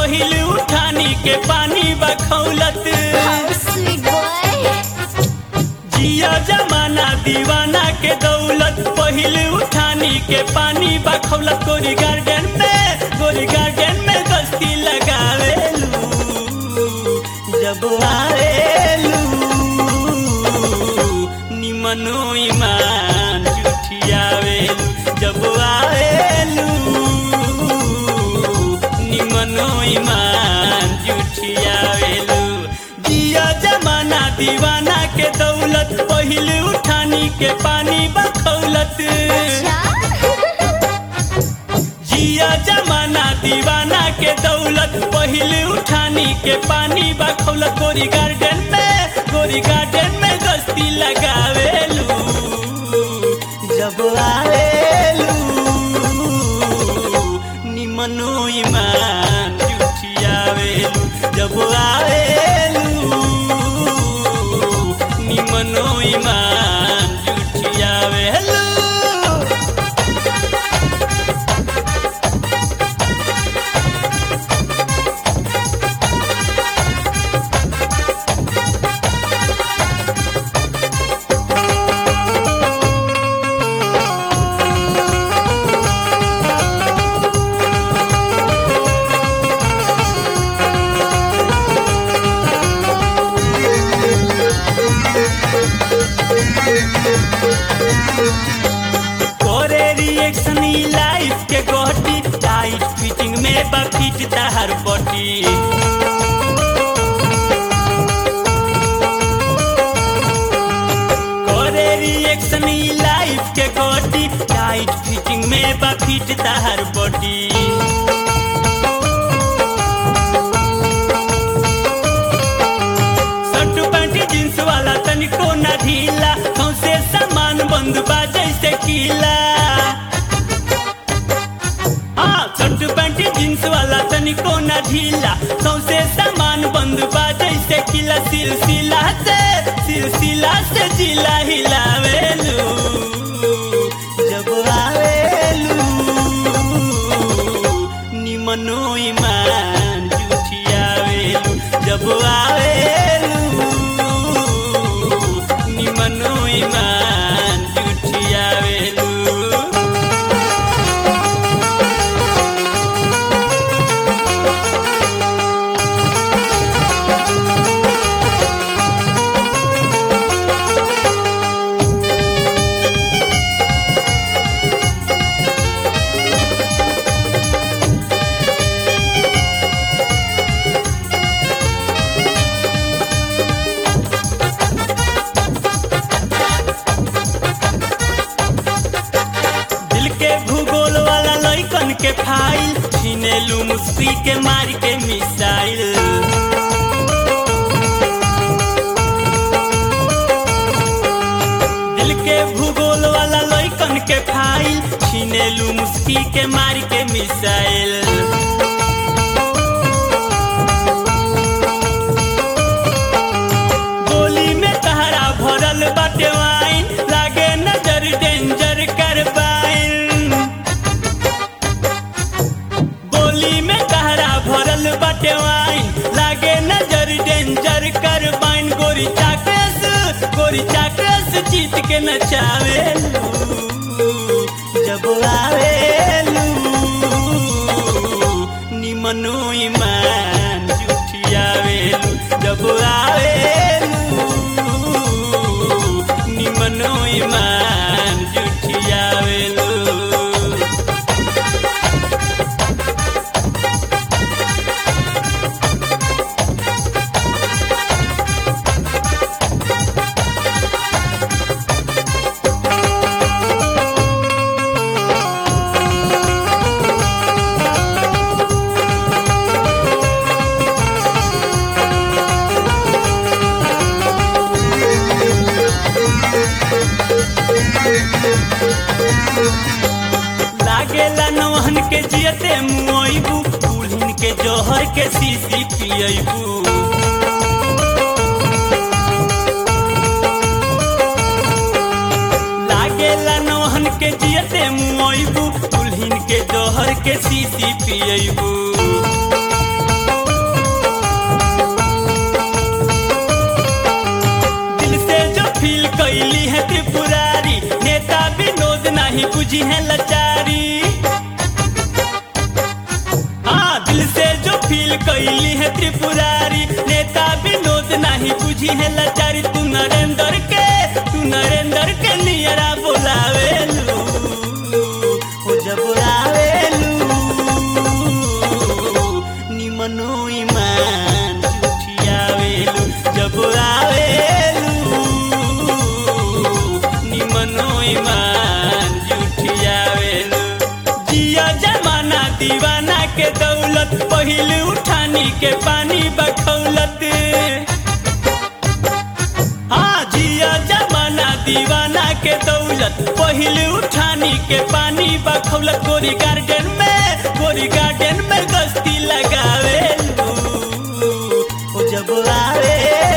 पहिल उठानी के पानी बखौलत How sweet boy. जिया जमाना दीवाना के दौलत पहिल उठानी के पानी बखौलत गोरी गार्डन में गोरी गार्डन में गस्ती लगावेलू जब आवेलू निमनो ईमान जुठियावेलू जब आवेलू निमनो ईमान जुठियावेलू जिया जमाना दीवाना के दौलत पहिल उठानी के पानी बखौलत जिया जमाना दीवाना के दौलत पहिल उठानी के पानी बखौलत गोरी गार्डन में गोरी गार्डन में गस्ती लगावेलू जब आवेलू निमनो ईमान जुठियावेलू जब आवेलू निमनो ईमान जुठियावेलू करे रिएक्शन ई लाइफ के गोटी टाइट फिटिंग में बफिट तहर बटी करे रिएक्शन ई लाइफ के गोटी टाइट फिटिंग में बफिट तहर बटी शर्ट पैंट जींस वाला तनिको न ढीला सौसे सामान बंद बा जैसे कीला हाँ शर्ट पैंट जींस वाला तनिको न ढीला सौसे सामान बंद बा जैसे कीला सिलसिला से सिलसिला से जिला हिलावेलू जब आवेलू निमनो ईमान जुठियावेलू जब आवेलू निमनो ईमान जुठियावेलू दिल के भूगोल वाला लइकन के फाइल छीनेलू मुस्की के मार के मिसाइल दिल के भूगोल वाला लइकन के फाइल छीनेलू मुस्की के मार के मिसाइल गोली में तहरा भरल बाटे वाइन लागे नजर डेंजर करबाइन गोली में तहरा भरल बाटे वाइन लागे नजर डेंजर करबाइन गोरी चाकस गोरी चाकस जीत के नचावेलू जब आवेलू निमनो ईमान जुठियावेलू जब आवेलू निमनो ईमान जुठियावेलू लागेला नौहन के जियते मुआइबू दुल्हन के जोहर के सीसी पियबू लागेला नौहन के जियते मुआइबू दुल्हन के जोहर के सीसी पियबू नहीं बुझी है लाचारी हाँ दिल से जो फील कैली है त्रिपुरारी नेता विनोद नहीं बुझी है लाचारी तू नरेंद्र के तू नरेंद्र के नियरा बोलावेलू हो जब आवेलू निमनो ईमान जुठियावेलू जब आवेलू निमनो ईमान जुठियावेलू जिया जमाना दीवाना के दौलत पहिल उठानी के पानी बखौलत हाँ जिया जमाना दीवाना के दौलत पहिल उठानी के पानी बखौलत गोरी गार्डन में गोरी गार्डन में गस्ती लगावे ओ जब आवे